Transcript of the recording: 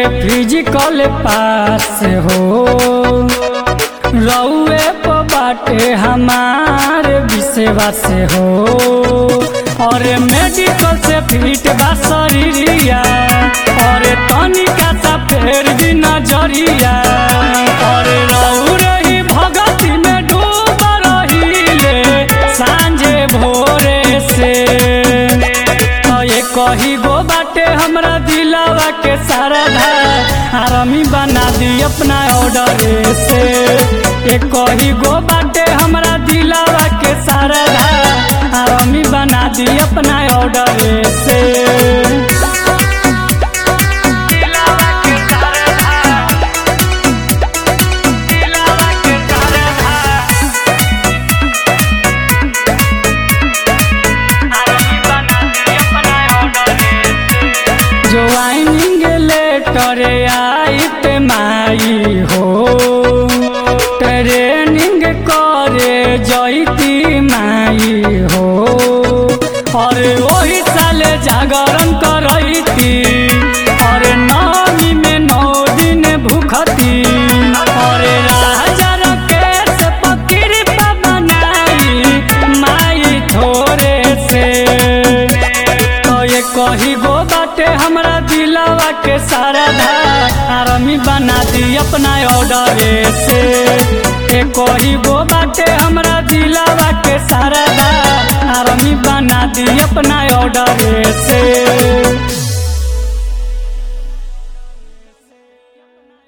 physical पास हो रउए प बाटे हमार विश्वास हो और मेडिकल से फिट बा शरीरिया और तनिका सा फेर भी नजरिया और रउ रही भगती में डूब रहीले सांझे भोरे से तो ये कही गो बाटे हमरा दिलावा के सारधा आरामी बना दी अपना ऑर्डर से ये कही गो बाटे हमरा दिलावा के सारधा आरामी बना दी अपना ऑर्डर से दिलावा के सारधा दिलावा के सारधा ज्वाइनिंग लेटर आई पे माई हो ट्रेनिंग करे जैती माई हो और वही साले जागरण करती और नौमी में नौ दिन भूखती और राजा रकेश पकीर बनाई माई थोड़े से तो ये कही गो बाटे हमरा दिलावा के सारधा आरामी बना दी अपना ऑर्डर से ये कही गो बाटे हमरा दिलावा के सारधा आरामी बना दी अपना ऑर्डर से